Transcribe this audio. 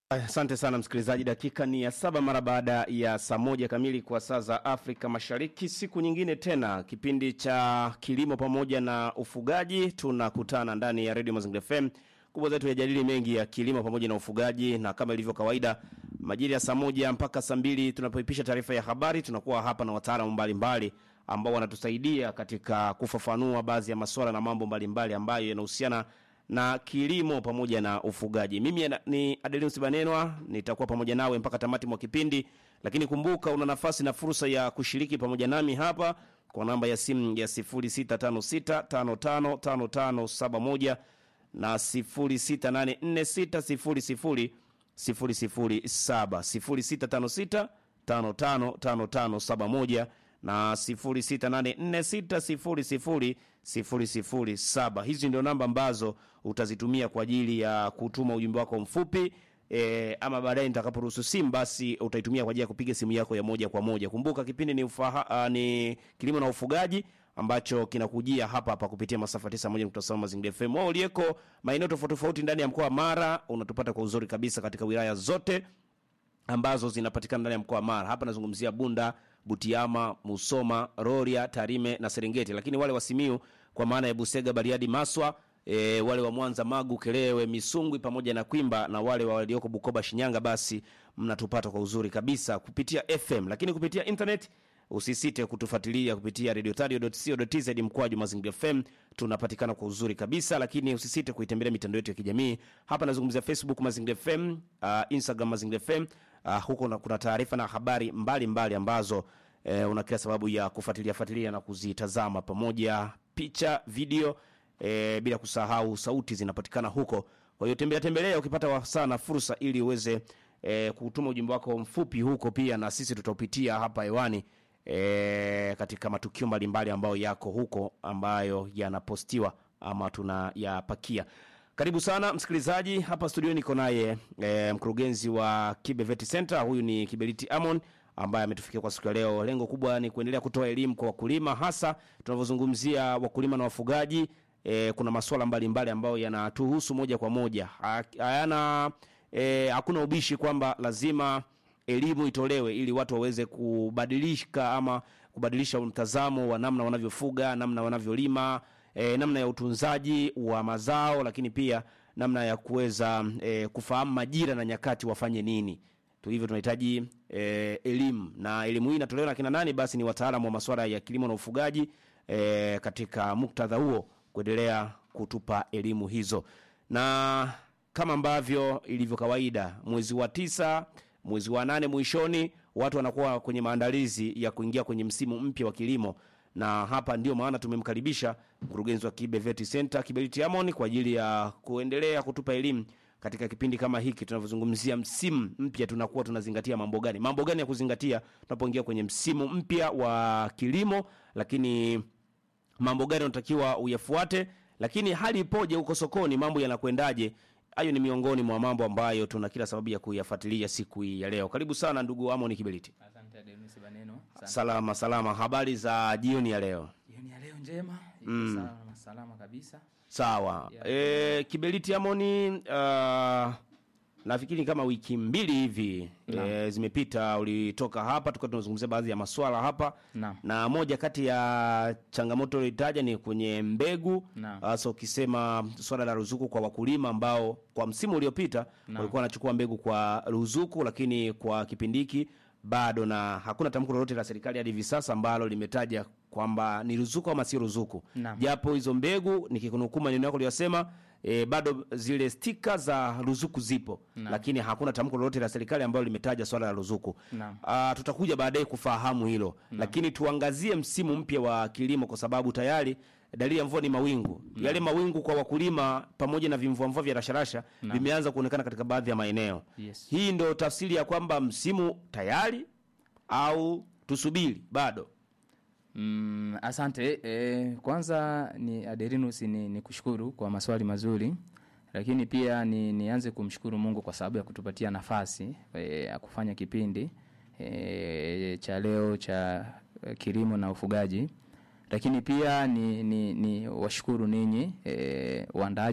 Asante sana msikilizaji, dakika ni ya saba mara baada ya saa moja kamili kwa saa za Afrika Mashariki. Siku nyingine tena, kipindi cha kilimo pamoja na ufugaji, tunakutana ndani ya Radio Mazingira FM. Kubwa zetu yajadili mengi ya kilimo pamoja na ufugaji, na kama ilivyo kawaida, majira ya saa moja mpaka saa mbili tunapoipisha taarifa ya habari, tunakuwa hapa na wataalamu mbalimbali ambao wanatusaidia katika kufafanua baadhi ya masuala na mambo mbalimbali ambayo yanahusiana na kilimo pamoja na ufugaji. Mimi ya- ni Adelinus Banenwa, nitakuwa pamoja nawe mpaka tamati mwa kipindi, lakini kumbuka una nafasi na fursa ya kushiriki pamoja nami hapa kwa namba ya simu ya 0656555571 na 06846000 007 0656 555571 na 0684600007. Hizi ndio namba ambazo utazitumia kwa ajili ya kutuma ujumbe wako mfupi e, ama baadaye nitakaporuhusu simu basi utaitumia kwa ajili ya kupiga simu yako ya moja kwa moja. Kumbuka kipindi ni, ufaha, uh, ni kilimo na ufugaji ambacho kinakujia hapa hapa kupitia masafa 91.7 Mazingira FM. Wao uliyeko maeneo tofauti tofauti ndani ya mkoa wa Mara unatupata kwa uzuri kabisa katika wilaya zote ambazo zinapatikana ndani ya mkoa wa Mara. Hapa nazungumzia Bunda, Butiama, Musoma, Rorya, Tarime na Serengeti, lakini wale wa Simiu kwa maana ya Busega, Bariadi, Maswa E, wale wa Mwanza, Magu, Kelewe, Misungwi pamoja na Kwimba na wale walioko Bukoba, Shinyanga, basi mnatupata kwa uzuri kabisa kupitia FM, lakini kupitia internet usisite kutufuatilia kupitia radiotario.co.tz mkwaju Mazingira FM. Tunapatikana kwa uzuri kabisa, lakini usisite kuitembelea mitandao yetu ya kijamii. Hapa nazungumzia Facebook Mazingira FM, uh, Instagram Mazingira FM. Uh, huko na- kuna taarifa na habari mbalimbali mbali ambazo eh, una kila sababu ya kufuatilia fuatilia na kuzitazama pamoja, picha, video eh, bila kusahau sauti zinapatikana huko. Kwa hiyo tembea tembelea ukipata wasaa na fursa, ili uweze eh, kutuma ujumbe wako mfupi huko pia, na sisi tutaupitia hapa hewani e, katika matukio mbalimbali ambayo yako huko ambayo yanapostiwa ama tunayapakia. Karibu sana msikilizaji, hapa studio niko naye e, mkurugenzi wa Kibe Vet Center. Huyu ni Kiberiti Amon ambaye ametufikia kwa siku ya leo. Lengo kubwa ni kuendelea kutoa elimu kwa wakulima, hasa tunavyozungumzia wakulima na wafugaji. E, kuna masuala mbalimbali ambayo yanatuhusu moja kwa moja, Ha- hayana e, hakuna ubishi kwamba lazima elimu itolewe ili watu waweze kubadilika ama kubadilisha mtazamo wa namna wanavyofuga, namna wanavyolima, e, namna ya utunzaji wa mazao, lakini pia namna ya kuweza e, kufahamu majira na nyakati wafanye nini. Tu hivyo tunahitaji e, elimu na elimu hii inatolewa na kina nani? Basi ni wataalamu wa masuala ya kilimo na ufugaji e, katika muktadha huo kuendelea kutupa elimu hizo na kama ambavyo ilivyo kawaida mwezi wa tisa mwezi wa nane mwishoni watu wanakuwa kwenye maandalizi ya kuingia kwenye msimu mpya wa kilimo na hapa ndio maana tumemkaribisha mkurugenzi wa Kibe Vet Center Kiberiti Amon kwa ajili ya kuendelea kutupa elimu katika kipindi kama hiki tunavyozungumzia msimu mpya tunakuwa tunazingatia mambo gani mambo gani ya kuzingatia tunapoingia kwenye msimu mpya wa kilimo lakini mambo gani unatakiwa uyafuate, lakini hali ipoje huko sokoni, mambo yanakwendaje? Hayo ni miongoni mwa mambo ambayo tuna kila sababu ya kuyafuatilia siku hii ya leo. Karibu sana ndugu Amon Kiberiti. Asante Denis Baneno. Asante. Salama salama, habari za jioni ya leo? Jioni ya leo njema. Iko salama, salama kabisa. Sawa. E, Kiberiti Amoni, uh, nafikiri kama wiki mbili hivi e, zimepita, ulitoka hapa tukawa tunazungumzia baadhi ya maswala hapa Naam. na moja kati ya changamoto ulitaja ni kwenye mbegu Naam. hasa ukisema swala la ruzuku kwa wakulima ambao kwa msimu uliopita walikuwa wanachukua mbegu kwa ruzuku, lakini kwa kipindi hiki bado, na hakuna tamko lolote la serikali hadi hivi sasa ambalo limetaja kwamba ni ruzuku ama si ruzuku, Naam. japo hizo mbegu nikikunukuu maneno yako uliyosema E, bado zile stika za ruzuku zipo lakini hakuna tamko lolote la serikali ambalo limetaja swala la ruzuku. Naam. Ah, tutakuja baadaye kufahamu hilo lakini tuangazie msimu mpya wa kilimo kwa sababu tayari dalili ya mvua ni mawingu yale mawingu kwa wakulima pamoja na vimvuamvua vya rasharasha vimeanza kuonekana katika baadhi ya maeneo Yes. hii ndo tafsiri ya kwamba msimu tayari au tusubiri bado Mm, asante. E, kwanza ni Aderinus ni, ni kushukuru kwa maswali mazuri. Lakini pia ni nianze kumshukuru Mungu kwa sababu ya kutupatia nafasi e, ya kufanya kipindi e, cha leo cha e, kilimo na ufugaji. Lakini pia ni, ni, ni washukuru ninyi e, waandaaji